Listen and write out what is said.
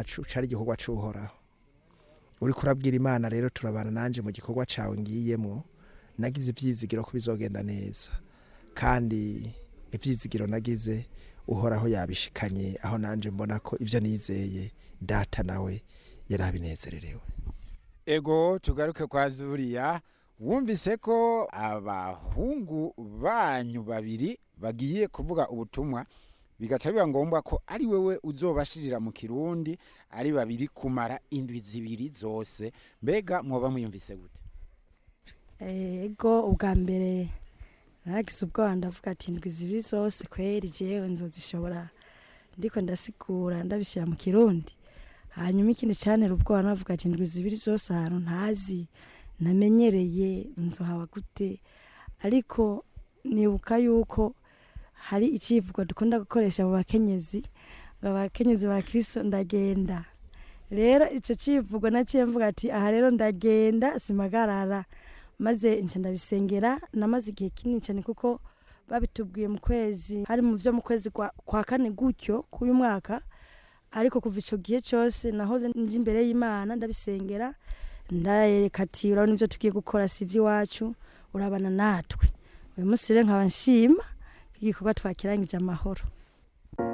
wacu cari igikorwa c'uhoraho uriko urabwira imana rero turabana nanje mu gikorwa cawe ngiyemo nagize ivyizigiro ko bizogenda neza kandi ivyizigiro nagize uhoraho yabishikanye aho nanje mbona ko ivyo nizeye data nawe yarabinezererewe ego tugaruke kwa zuriya wumvise ko abahungu banyu babiri bagiye kuvuga ubutumwa bigaca biba ngombwa ko ari wewe uzobashirira mu kirundi ari babiri kumara indwi zibiri zose mbega mwoba mwiyumvise gute ego ubwa mbere naragize ubwoba ndavuga ati indwi zibiri zose kweri jewe nzozishobora ndiko ndasigura ndabishyira mu kirundi hanyuma ikindi cyantera ubwoba navuga ati indwi zibiri zose ahantu ntazi namenyereye nzohaba gute ariko nibuka yuko hari icivugo dukunda gukoresha mu bakenyezi ngo abakenyezi ba kristo ndagenda rero ico civugo naciye mvuga ati aha rero ndagenda simagarara maze nca ndabisengera namaze igihe kinini cyane kuko babitubwiye mu kwezi hari mu vyo mu kwezi kwa, kwa kane gutyo k'uyu mwaka ariko kuva ico gihe cose nahoze nje imbere y'imana ndabisengera ndayereka ati urabona ivyo tugiye gukora si ivy'iwacu urabana natwe uyu munsi rero nkaba nshima igikorwa twakirangije amahoro